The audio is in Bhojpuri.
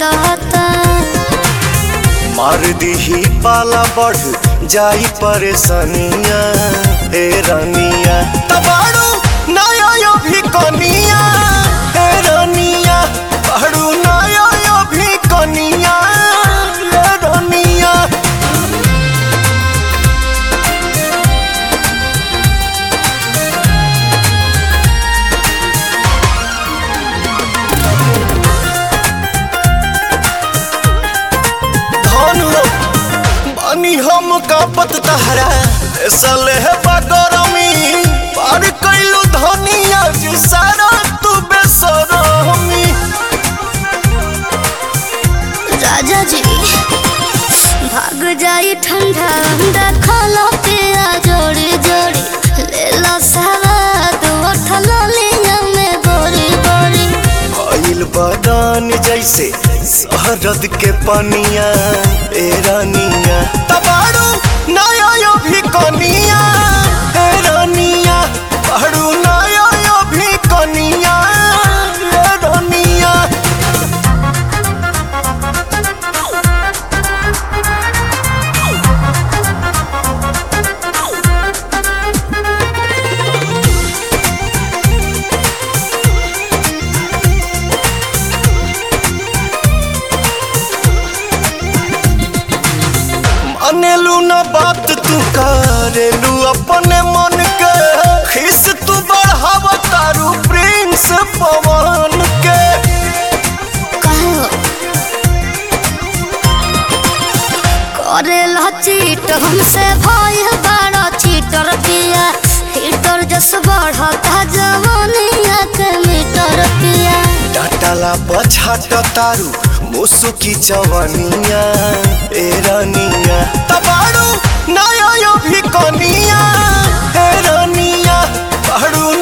रहता मार दीही पाला बढ़ जाई परेशानिया हे रानिया तबाड़ू नया यो भी कनिया हे रानिया बाड़ू नया यो भी कनिया हे रानिया धनु बानी हम कापत तहरा सले है बगरमी पार कैलू धनिया जी सारा तू बेसरमी राजा जी भाग जाई ठंडा अंडा खाला पिया जोड़ी जोड़ी ले लो सवाद उठल लिया में बोरी बोरी भइल बदान जैसे शहरद के पनिया ए रानिया तबाड़ू नया यो भी कनिया ए रानिया बाड़ू नया यो भी कनिया ए रानिया मानेलू ना बात तू करेलू अपने मन के खिस तू बढ़ाव तारू प्रिंस पवन के कहे हो करे ला चीट हमसे भाई बड़ा चीटर पिया हीटर जस बढ़ता जवानिया के मीटर पिया डाटाला पछाट तारू मुसुकी जवानिया ए रानिया तबाड़ू नया यो भी कनिया ए रानिया बाड़ू